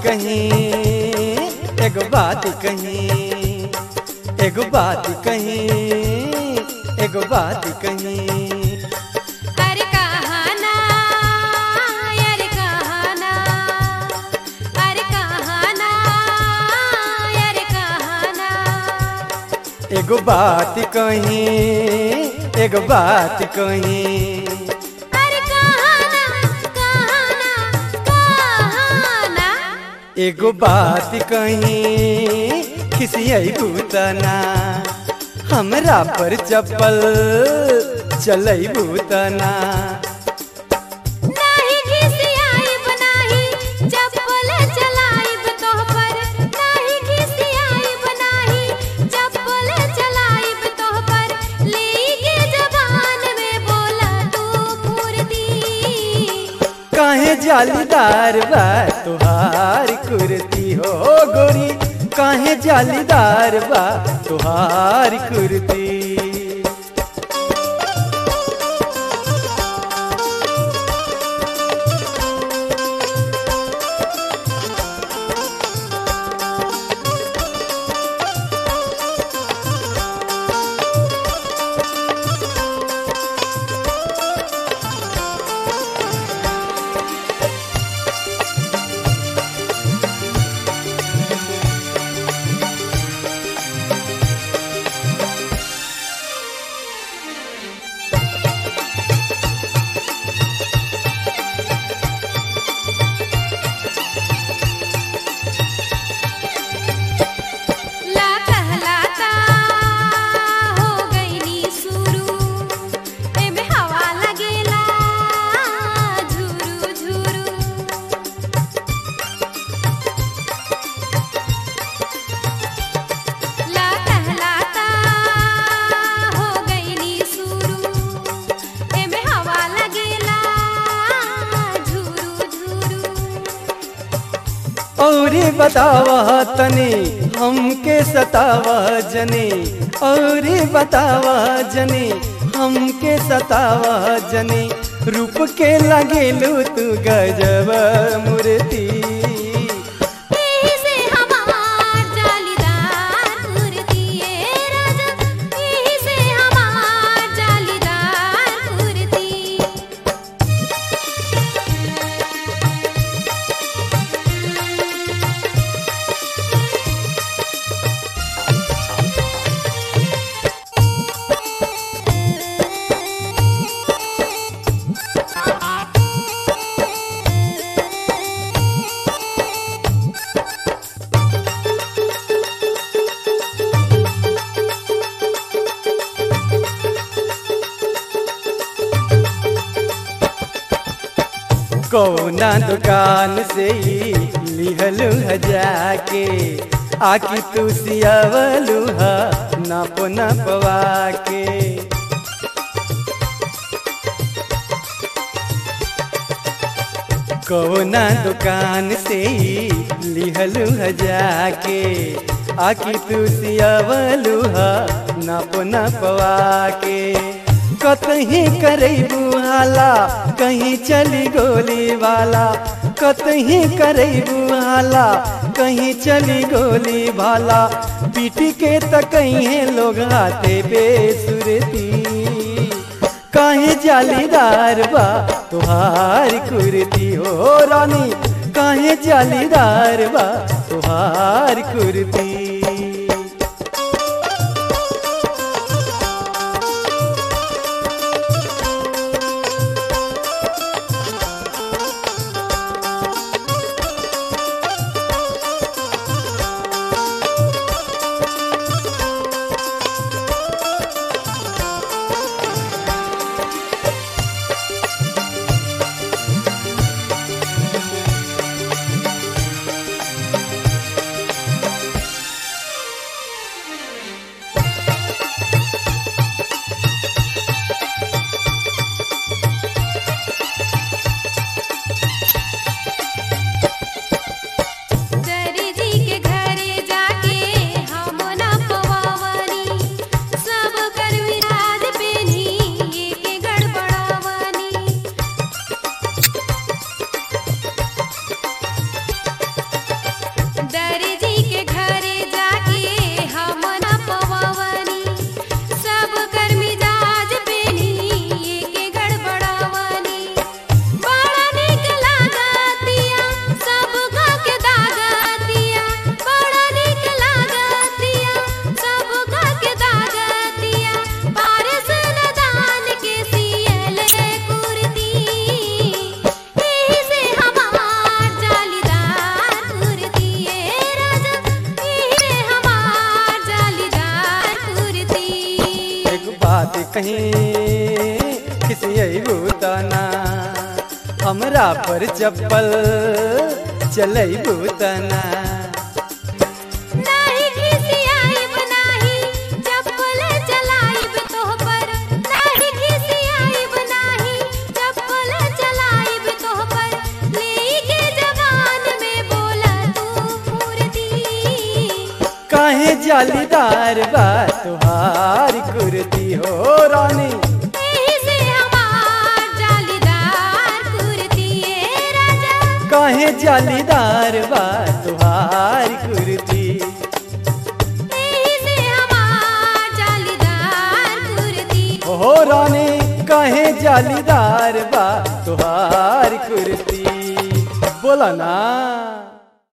कहीं एगो बात कहीं एगो बात कहीं एगो बात कहीं अरे कहाना अरे कहाना अरे कहाना अरे कहाना एगो बात कहीं एगो बात कहीं अरे कहाना कहाना कहाना एगो बात कहीं खिसियई भूतना हमरा पर चप्पल चलई भूतना नाही घिसियाइब नाही चप्पल चलाइब तोह पर नाही घिसियाइब नाही चप्पल चलाइब तोह पर लेके जबान में बोला तू फुर्ती काहे जालीदार बा तुहार कुर्ती हो गोरी काहे जालीदार बा तुहार कुर्ती ला कहलाता हो गईनी शुरू एमे हवा लगेला झुरू झुरू ला कहलाता हो गईनी शुरू एमे हवा लगेला झुरू झुरू औरी बतावा तनी हमके सतावा जनी औरी बतावा जनी हमके सतावा जनी रूप के लगेलू तू गजब मूर्ति एही से हमार जालीदार कुर्ती ए राजा एही से हमार जालीदार कुर्ती कौना दुकान से ही लिहलू ह जाके आकी तू सियावलू हा नाप नपवा के कौना दुकान से ही लिहलू ह जाके आकी तू सियावलू हा नाप नपवा के कतही करैबू हाला कहीं चली गोली वाला कतही करैबू हाला कहीं चली गोली भाला पीटी के त कहीं लोग आते बेसुरती काहे जालीदार बा तुहार कुर्ती हो रानी काहे जालीदार बा तुहार कुर्ती से कहीं किसी भूताना हमरा पर चप्पल चलई भूताना नाही खिसियाइब नाही चप्पल चलाइब तोह पर नाही खिसियाइब नाही चप्पल चलाइब तोह पर लेके जवान में बोला तू फुर्ती काहे जालीदार बा तुहार कुर्ती हो रानी एही से हमार जालीदार कुर्ती ए राजा काहे जालीदार बा तुहार कुर्ती एही से हमार जालीदार कुर्ती हो रानी काहे जालीदार बा तुहार कुर्ती बोला ना